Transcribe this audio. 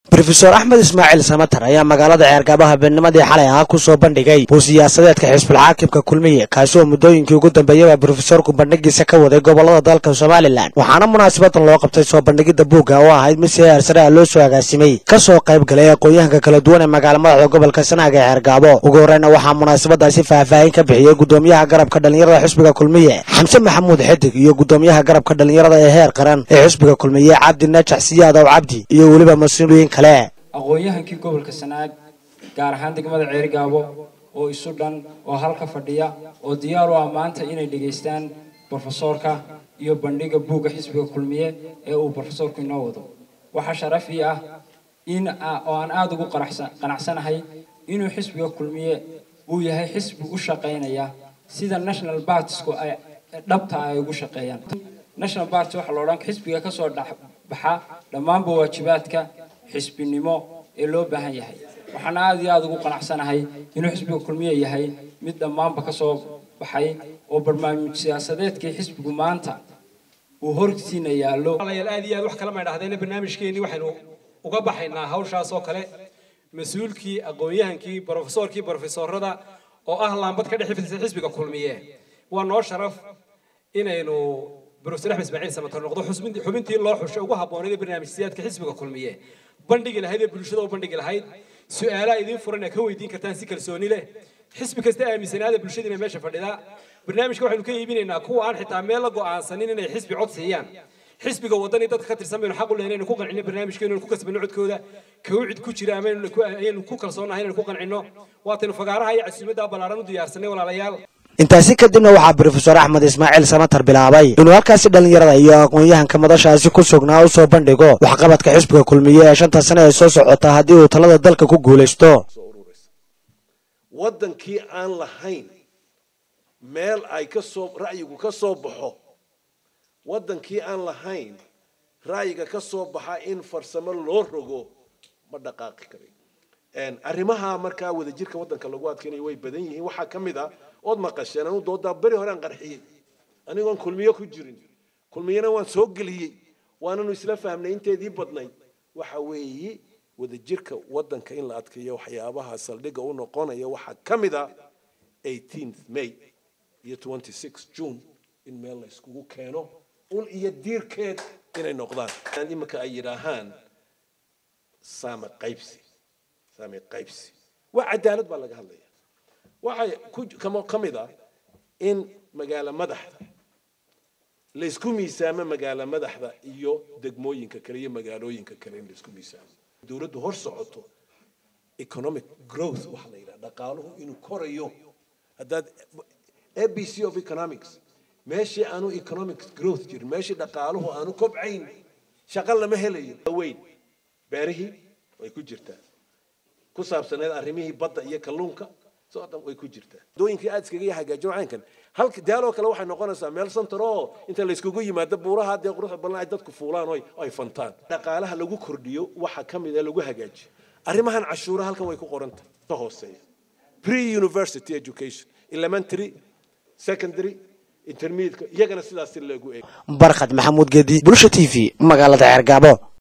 rofeor axmed ismaaciil samatar ayaa magaalada ceergaabaha beennimadii xalay ahaa ku soo bandhigay buu siyaasadeedka xisbulxaakimka kulmiye kaasi oo muddooyinkii ugu dambeeyaba brofesorku bandhigiisa ka waday gobolada dalka somalilan waxaana munaasabadan loo qabtay soo bandhigidda buugga oo ahayd mid si heersare ah loo soo agaasimay ka soo qayb galay aqoon-yahanka kala duwan ee magaala madaxda gobolka sanaag ee ceergaabo ugu horreyna waxaa munaasabadaasi faahfaahin ka bixiyey gudoomiyaha garabka dhallinyarada xisbiga kulmiye xamse maxamuud xidig iyo gudoomiyaha garabka dhallinyarada ee heer qaran ee xisbiga kulmiye cabdi najax siyaadow cabdi iyo weliba mas-uuliyiin kale aqoon-yahankii gobolka sanaag gaar ahaan degmada ceerigaabo oo isu dhan oo halka fadhiya oo diyaar u ah maanta inay dhegaystaan brofesoorka iyo bandhiga buugga xisbiga kulmiye ee uu brofesoorku inoo wado waxaa sharafii ah in oo aan aada ugu qanacsanahay inuu xisbiga kulmiye uu yahay xisbi u shaqaynaya sida national bartisku ay dhabta ay ugu shaqeeyaan national party waxaa la odhan xisbiga kasoo dhexbaxa dhammaanba waajibaadka xisbinimo ee loo baahan yahay waxaana aada iyo aada ugu qanacsanahay inuu xisbiga kulmiye yahay mid dhammaanba kasoo baxay oo barnaamij siyaasadeedkii xisbigu maanta uu hortiina yaallo aad iyo aad wax kala maydhahdeen barnaamijkeenii waxaynu uga baxaynaa hawshaas oo kale mas-uulkii aqoon-yahankii brofesorkii brofesorada oo ah laambad ka dhex fidisay xisbiga kulmiye waa noo sharaf inaynu brofesor axmed ismaaciil samatar noqdo xubintii loo xushay ugu habboonayd ee barnaamijsiyaadka xisbiga kulmiye bandhigi lahayd ee bulshada u bandhigi lahayd su-aalaha idiin furan ee ka weydiin kartaan si kalsooni leh xisbi kasta aaminsanaada bulshadiina meesha fadhida barnaamijka waxaynu ka iibinaynaa kuwa aan xitaa meel la go'aansanin inay xisbi cod siiyaan xisbiga wadani dadka ka tirsan baynu xaq u lehay inaynu ku qancino barnaamijkeenu inaynu ku kasbano codkooda kawcid ku jira ama ayaynu ku kalsoonahay inaynu ku qancino waataynu fagaaraha iyo casuumadda ballaaran u diyaarsanay walaalayaal intaasi kadibna waxaa brofesor axmed ismaaciil samatar bilaabay inuu halkaasi dhallinyarada iyo aqoon-yahanka madashaasi ku sugnaa u soo bandhigo waxqabadka xisbiga kulmiye ee shanta sane ee soo socota haddii uu talada dalka ku guulaysto waddankii aan lahayn meel ay kasoo ra'yigu ka soo baxo waddankii aan lahayn ra'yiga ka soo baxa in farsamo loo rogo ma dhaqaaqi karay arrimaha markaa wadajirka waddanka lagu adkeynayo way badan yihiin waxaa ka mid a ood maqasheen anu doodaa beri hore aan qarxiyey anigoon kulmiyo ku jirin kulmiyana waan soo geliyey waananu isla fahmnay inteedii badnayd waxa weeye wadajirka waddanka in la adkeeyo waxyaabaha saldhigga u noqonaya waxaa ka mid a 18th may iyo 26 june in meel la iskugu keeno ul iyo diirkeed inay noqdaan iminka ay yidhaahaan saame qaybsi saame qaybsi waa cadaalad baa laga hadlaya waxay ka mid ah in magaalo madaxda laysku miisaamo magaalo madaxda iyo degmooyinka kale iyo magaalooyinka kale in laysku miisaamo dowladdu hor socoto economic growth waxaa la yidhaha dhaqaaluhu inuu korayo haddaad a b c of economics meeshii aanu economic growth jirin meeshii dhaqaaluhu aanu kobcayn shaqo lama helayo weyn beerihii way ku jirtaa ku saabsaneed arrimihii badda iyo kalluunka soo dhan way ku jirtaa dooyinkii aad iskaga hagaajin caynkan halka daaloo kale waxay noqonaysaa meel santar oo inta la iskugu yimaado buuraha dee quruxda badan ay dadku fuulaan oo ay fantaan dhaqaalaha lagu kordhiyo waxa ka mid ah lagu hagaajiyo arrimahan cashuura halkan way ku qoran tahay ka hooseeya pre university education elementary secondary intermediate iyagana sidaas si loogu eego barkhad maxamuud gedi bulsha t v magaalada ceergaabo